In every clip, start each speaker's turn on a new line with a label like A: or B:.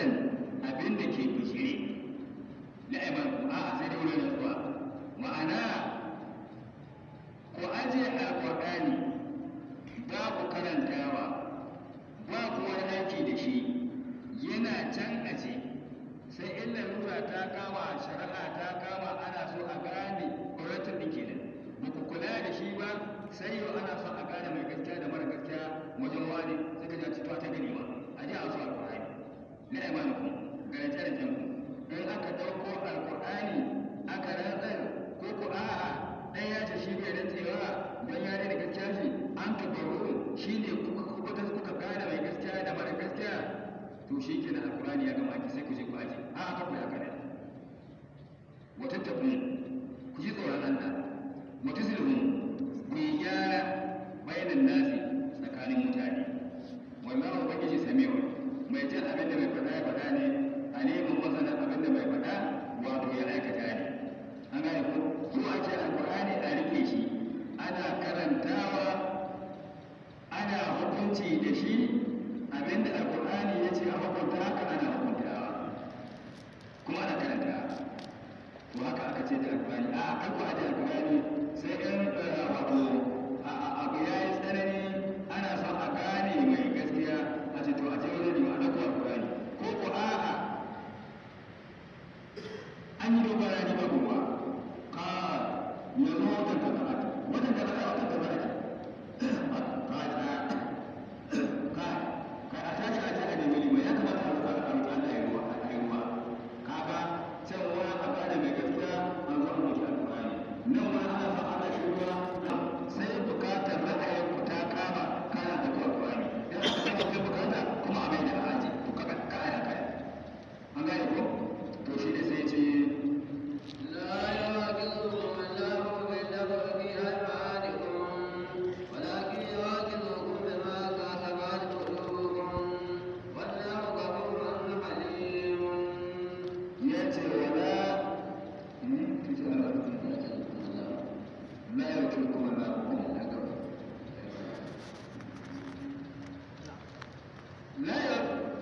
A: muqbilan abin da ke bishire la iman a sai da wurin zuwa ma'ana ku aje alqur'ani ba ku karantawa ba ku wani aiki da shi yana can aje sai in larura ta kama shari'a ta kama ana so a gane ƙwararrun ɗin kenan ba ku kula da shi ba sai yau ana son a gane mai gaskiya da mara gaskiya wajen wani sai ka ji a ta gani ma a ji a wasu alƙur'ani na imanukum garanti da janku in aka ɗauko alƙur'ani aka rantsar ko ko a'a ɗan ya ce shi bai rantsewa don ya da gaskiya shi an ka baro shi ne kuka kuka kuka gane mai gaskiya da mara gaskiya to shi ke na alkurani ya gama ki sai ku je ku aje a aka ku ya kada wata tafi ku ji tsoron Allah wata sulhun ku yi gyara bayanan nasi tsakanin mutane wallahu ubangiji samiwa mai jin abin da mai faɗa ya faɗa ne alimin masanin abin da mai faɗa wato ya aikata ne an gane ko ko a ce alkurani a rike shi ana karantawa ana hukunci da shi abinda alkur'ani ya ce a hukunta haka ana hukuntawa kuma ana karanta to haka aka ce da alkur'ani a kan ku aje alkur'ani sai in wato abu ya yi tsanani ana son a gane mai gaskiya a ce to a ce wani ne a ɗauko alkur'ani ko ko a'a an yi dogara ni ba gobe ka yanzu watan ka ba watan ka ba watan ka ba ka tsaya ka a tashi a ji a nemi lima ya kamata a fara an Allah ya ruwa a yi ruwa kaga can wani a gane mai gaskiya an zo an wuce alƙur'ani nan wani ana son ana shi ruwa sai bukatar ra'ayin ku ta kama kana da alƙur'ani ya aka kama kai bukata kuma a mai da aji to kaga ka aya kai an gane ko to shi ne sai ce
B: لا يواكبكم الله باللغو في أيمانكم ولكن يواكبكم بما كسبت قلوبكم والله غفور حليم
A: ya ce wala la ya wuce kuma na la ya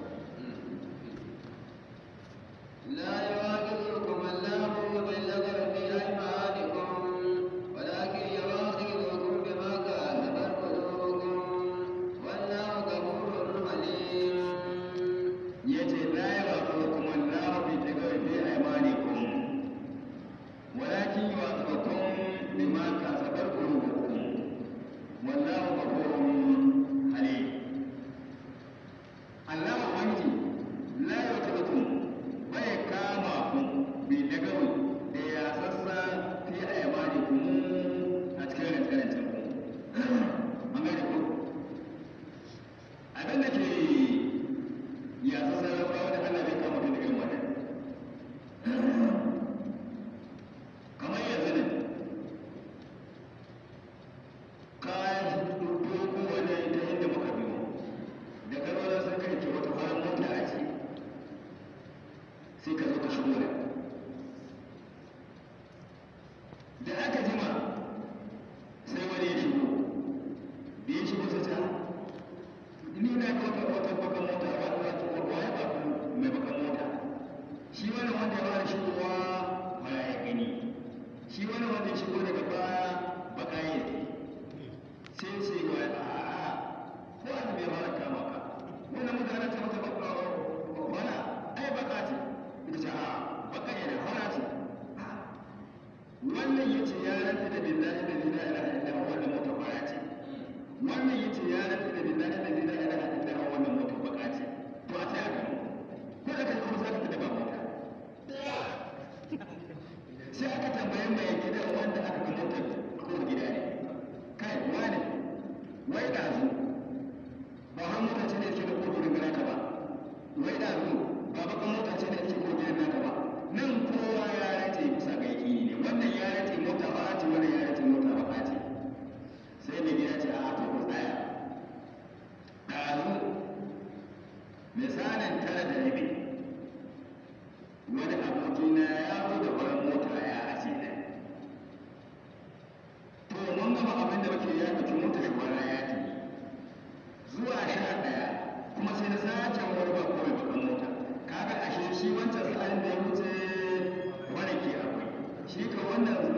B: لا يواكبكم الله باللغو في أيمانكم ولكن يواخذكم بما كسبت قلوبكم والله غفور حليم
A: ya ce la ya ba ku kuma la bi ta ga fi aymanikum walakin yu'aqibukum bima kasabat qulubukum wallahu ghafurun halim Allah ubangiji la yu'aqibukum bai kama ku bi dagawi da ya sassa fi aymanikum a cikin rantsarantin ku an gane ku abin da ke ya sassa ba wanda Allah bai kama ku da irin wannan kamar yanzu ne kayan doko wani ta inda muka biyo da kalmar sun kai ke wata farar mota a ce sai ka zo ka shigo da da aka jima sai wani ya shigo da ya shigo sai ta ni na ga wata wata bakan mota a wani wata waye ba ku mai bakan mota shi wani wanda ya fara shigowa mara ya gani shi wani wanda ya shigo daga baya baka ya sai ce wa a'a ko an bai fara kama ka wannan mutane ta mata baka wala ai baka ce ita ce a baka ne da fara ce wannan yace ya rantsa da billahi da la ilaha illa huwa wannan mota fara ce wannan yace ya rantsa da billahi da la ilaha illa huwa wannan mota baka ce to a tsaya kan ko da kai kuma zaka da ba mota sai aka tambaye mai gidan wanda aka ga motar ko gida ne kai wani wai da zu ba har mota ce da yake da kofi daga naka ba wai da zu ba bakan mota ce da yake kofi daga naka ba nan kowa ya race bisa ga yaki ne wannan ya race mota ba ce wannan ya race mota ba ce sai mai gida ce a to ku tsaya ɗazu misalin tara da rabi wani abokina ya zo da farar mota ya aje nan to mun gama abin da muke ya ɗauki mota shi kwana ya tafi wannan